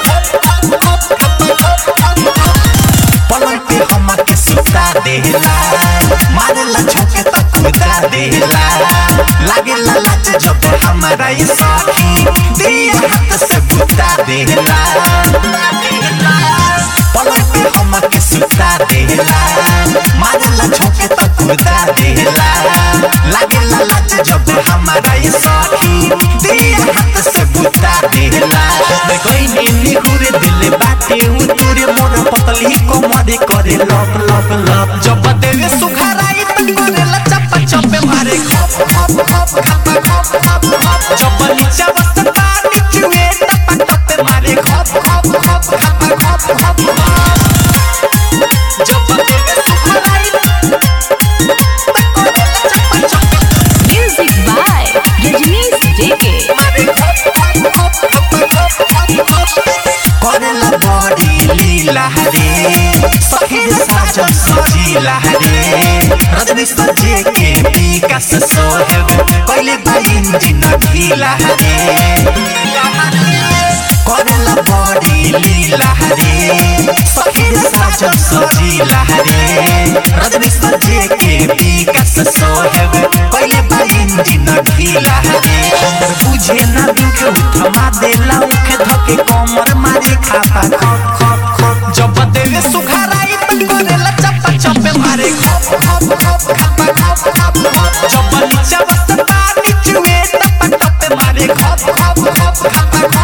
पलंग पे हमके सुता देला मारेला झोंके त कुदा देला लागेला लाज जब हमारा ये साथी दिया हाथ से बुता देला पलंग पे हमके सुता देला मारेला झोंके त कुदा देला लागेला लाज जब हमारा ये साथी दिया हाथ से बुता देला कोई नीली हुरे दिल बाटे उतुरे मोर पतली कोमरे करे लप लप लप जब देवे सुखराई त करेला चप्पा चप्पे मारे खप खप खप खप खप खप खप जब नीचा बसता नीचुए टप्पा टप्पे मारे खप खप खप खप खप खप जब देवे सुखराई त करेला चप्पा चप्पे Music by Rajnish JK. करेला बड़ी लीला रे सखी साजन सजीला रे रजनी सजे के विकास सोहेब कइले बा इंजिन ढीला रे करेला बड़ी लीला रे सखी साजन सजीला रे रजनी सजे के विकास सोहेब कइले बा इंजिन ढीला रे बुझे ना दुख उठमा देला उख धके कमर मारे खाता खप खप खप जब देवे सुखराई त करेला चप्पा चप्पे मारे खप खप खप खप खप खप खप जब नीचा बसता नीचुए टप्पा टप्पे मारे खप खप खप खप खप